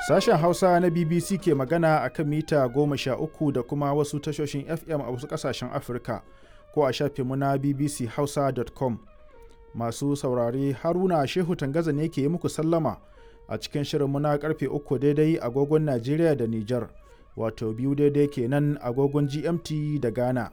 Sashen Hausa na BBC ke magana a kan mita goma sha uku da kuma wasu tashoshin FM a wasu ƙasashen Afirka ko a shafinmu na bbchausa.com. Masu saurare Haruna Shehu Tangaza ne ke yi muku sallama a cikin shirinmu na karfe uku daidai agogon Najeriya da Nijar, wato biyu daidai kenan agogon GMT da Ghana.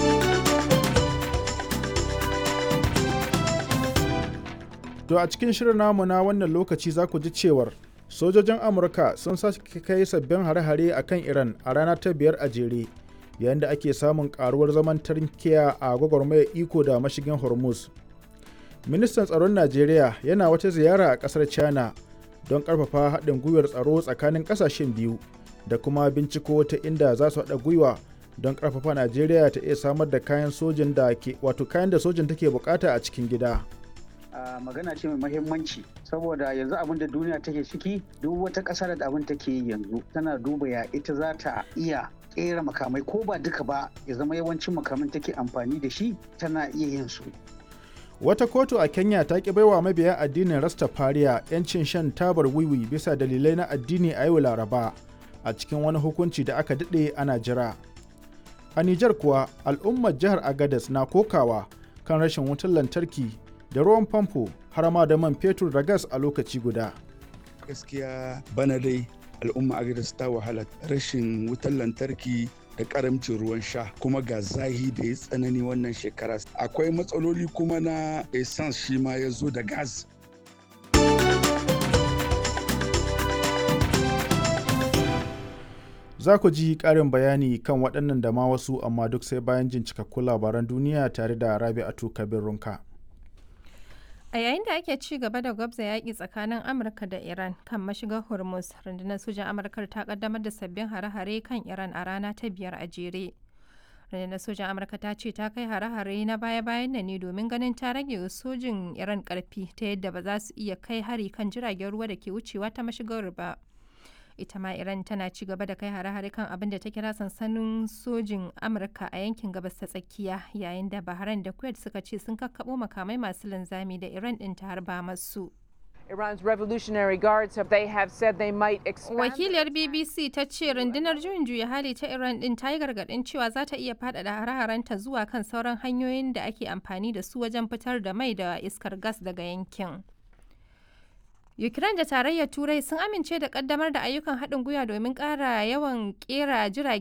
To a cikin shirin namu na wannan lokaci za ku ji cewar sojojin Amurka sun sake kai sabbin hare-hare a kan Iran a rana ta biyar a jere yayin da ake samun karuwar zaman tarkiya a gwagwarmayar iko da mashigin Hormuz. Ministan tsaron Najeriya yana wata ziyara a ƙasar China don ƙarfafa haɗin gwiwar tsaro tsakanin ƙasashen biyu da kuma binciko ta inda za su haɗa gwiwa don ƙarfafa Najeriya ta iya samar da kayan sojin da ke wato kayan da sojin take bukata a cikin gida. Uh, magana ce mai mahimmanci saboda yanzu abin da duniya take ciki duk wata ƙasa da abin take yi yanzu tana duba ya ita za ta iya ƙera makamai ko ba duka ba ya zama yawancin makamin take amfani da shi tana iya yin su Wata kotu a Kenya ta ki baiwa mabiya addinin Rastafariya 'yancin shan tabar wiwi bisa dalilai na addini a yau Laraba a cikin wani hukunci da aka daɗe ana jira. A Nijar kuwa al'ummar jihar Agadez na kokawa kan rashin wutar lantarki da ruwan famfo har ma da man fetur da gas a lokaci guda. Gaskiya bana dai al'umma Agadez ta wahala rashin wutar lantarki da karamcin ruwan sha kuma ga zahi da ya tsanani wannan shekara akwai matsaloli kuma na essence shi ma ya zo da gas za ku ji ƙarin bayani kan waɗannan da ma wasu amma duk sai bayan jin cikakkun labaran duniya tare da rabi'atu kabir runka A yayin da ake ci gaba da gwabza yaƙi tsakanin Amurka da Iran kan mashigar Hormuz, rundunar sojan Amurka ta kaddamar da sabbin hare-hare kan Iran a rana ta biyar a jere. Rundunar sojan Amurka ta ce ta kai hare-hare na baya-bayan nan ne domin ganin ta rage sojin Iran ƙarfi ta yadda ba za su iya kai hari kan jiragen ruwa da ke wucewa ta mashigar ba. ita ma iran tana ci gaba da kai hare-hare kan abin da ta kira sansanin sojin amurka a yankin gabas ta tsakiya yayin da bahrain da kuwait suka ce sun kakkabo makamai masu linzami da iran din ta harba masu Iran's Revolutionary Guards have they have said they might expand. Wakiliyar BBC ta ce rundunar juyin juya hali ta Iran din ta yi gargadin cewa za ta iya faɗaɗa hare-harenta zuwa kan sauran hanyoyin da ake amfani da su wajen fitar da mai da iskar gas daga yankin. Ukraine da tarayyar Turai sun amince da kaddamar da ayyukan haɗin gwiwa domin ƙara yawan ƙera jirage